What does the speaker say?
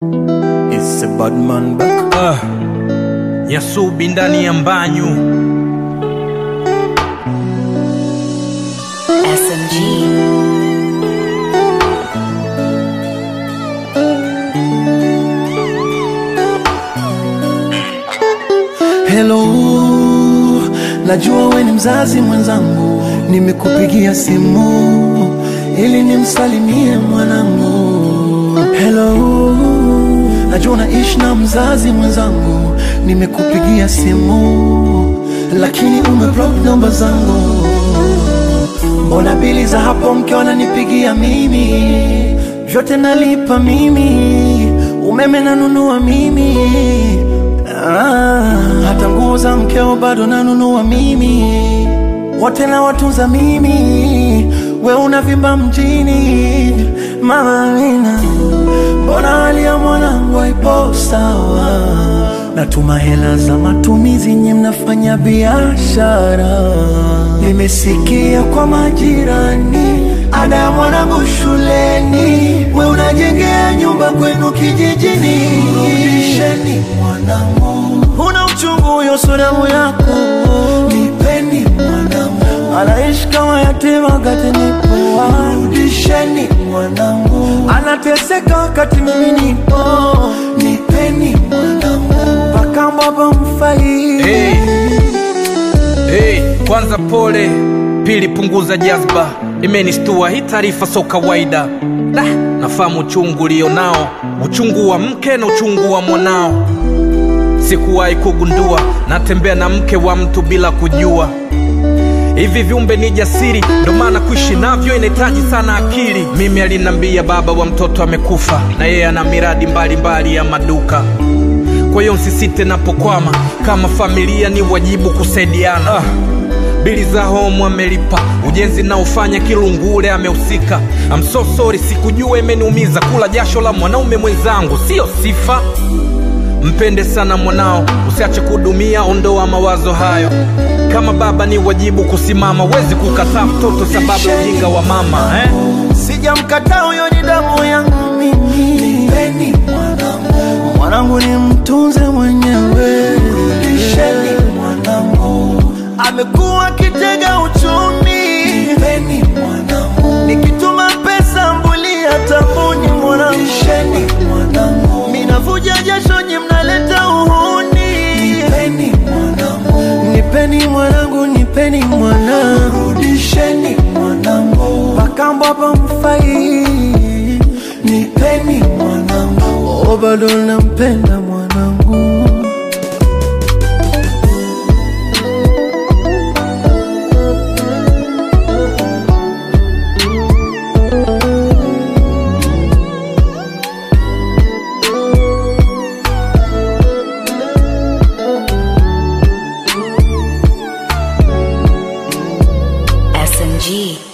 It's a bad man back. Ah, Nyasubi ndani ya mbanyu SMG. Hello, najua we ni mzazi mwenzangu, nimekupigia simu ili nimsalimie mwanangu. Hello, najua unaishi na mzazi mwenzangu, nimekupigia simu lakini umeblock namba zangu. Mbona bili za hapo mke wananipigia mimi, vyote nalipa mimi, umeme nanunua mimi ah, hata nguo za mkeo bado nanunua mimi, wote na watunza mimi, we unavimba mjini mama Amina, mbona hali ya mwanangu haipo sawa? Natuma hela za matumizi, nye mnafanya biashara. Nimesikia kwa majirani, ada ya mwanangu shuleni, we unajengea nyumba kwenu kijijini. Rudisheni mwanangu, una uchungu huyo, so damu yako. Nipeni mwanangu, anaishi kama yatima wakati nipo. Rudisheni mwanangu, anateseka wakati mimi nipo. Nipeni mwanangu, mpaka baba mfai. hey. Hey, kwanza pole, pili punguza jazba, imenistua hii taarifa so kawaida. Da, nafahamu uchungu ulionao, uchungu wa mke na uchungu wa mwanao. Sikuwahi kugundua natembea na mke wa mtu bila kujua. Hivi viumbe ni jasiri, ndo maana kuishi navyo inahitaji sana akili. Mimi alinambia baba wa mtoto amekufa, na yeye ana miradi mbalimbali ya maduka. Kwa hiyo msisite napokwama, kama familia ni wajibu kusaidiana. Ah, bili za homu amelipa, ujenzi naofanya Kilungule amehusika. I'm so sorry, sikujua imeniumiza. Kula jasho la mwanaume mwenzangu sio sifa. Mpende sana mwanao, usiache kudumia, ondoa mawazo hayo. Kama baba ni wajibu kusimama, wezi kukataa mtoto sababu ya ujinga wa mama eh? Sijamkataa huyo, ni damu yangu mimi. Nipeni mwanangu, mwanangu ni mtunze mwenyewe. Rudisheni mwanangu, amekuwa kitega uchumi. Nipeni mwanangu, nikituma pesa mbulia tambuni mwanangu. Rudisheni mwanangu, minavuja jasho nyi mnaleta uhuni. Nipeni mwanangu, nipeni mwanangu, nipeni mwanangu. Rudisheni mwanangu, mpaka baba mfai. Nipeni mwanangu, oh, bado nampenda mwanangu. SMG.